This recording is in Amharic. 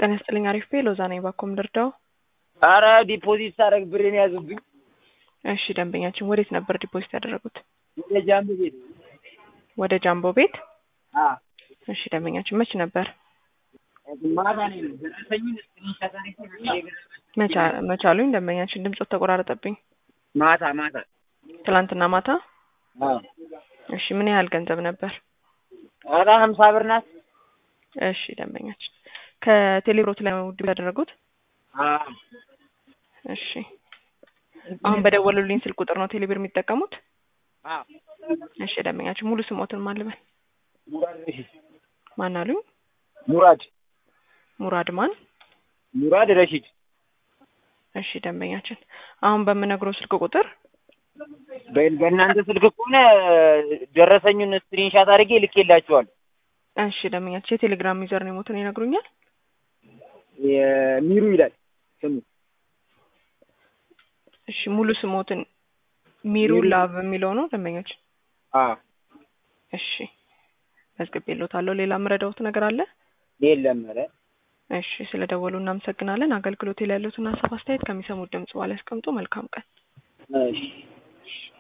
ጤና ይስጥልኝ አሪፍ ቤ ሎዛ ነኝ ባኮም ልርዳው አረ ዲፖዚት ሳደርግ ብሬን ያዙብኝ። እሺ ደንበኛችን ወዴት ነበር ዲፖዚት ያደረጉት ወደ ጃምብ ቤት ወደ ጃምቦ ቤት አ እሺ ደንበኛችን መች ነበር ማታ ነው ደረሰኝን ስክሪንሻት አድርጌ መቻ- መቻሉኝ ደንበኛችን ድምፆት ተቆራረጠብኝ ማታ ማታ ትላንትና ማታ አ እሺ ምን ያህል ገንዘብ ነበር አረ ሀምሳ ብር ናት። እሺ ደንበኛችን ከቴሌብሮት ላይ ነው ዲፖዚት ያደረጉት አ እሺ አሁን በደወሉልኝ ስልክ ቁጥር ነው ቴሌብር የሚጠቀሙት አ እሺ ደንበኛችን ሙሉ ስሞትን ማልበል ሙራድ ረሺድ ማን አሉኝ ሙራድ ሙራድ ማን ሙራድ ረሺድ እሺ ደንበኛችን አሁን በምነግረው ስልክ ቁጥር በ- በእናንተ ስልክ ከሆነ ደረሰኙን ስክሪንሻት አድርጌ ልኬላችኋል። እሺ ደንበኛችን የቴሌግራም ዩዘር ነው ሞትን ይነግሩኛል ሚሩ ይላል ስሙ። እሺ ሙሉ ስሞትን ሚሩ ሚሩ። ላቭ የሚለው ነው ደንበኛችን አ እሺ መዝግቤልዎታለሁ ሌላ የምረዳዎት ነገር አለ የለም ኧረ እሺ ስለ ደወሉ እናመሰግናለን አገልግሎት ላይ ያሉትን ሀሳብ አስተያየት ከሚሰሙት ድምጽ በኋላ ያስቀምጡ መልካም ቀን እሺ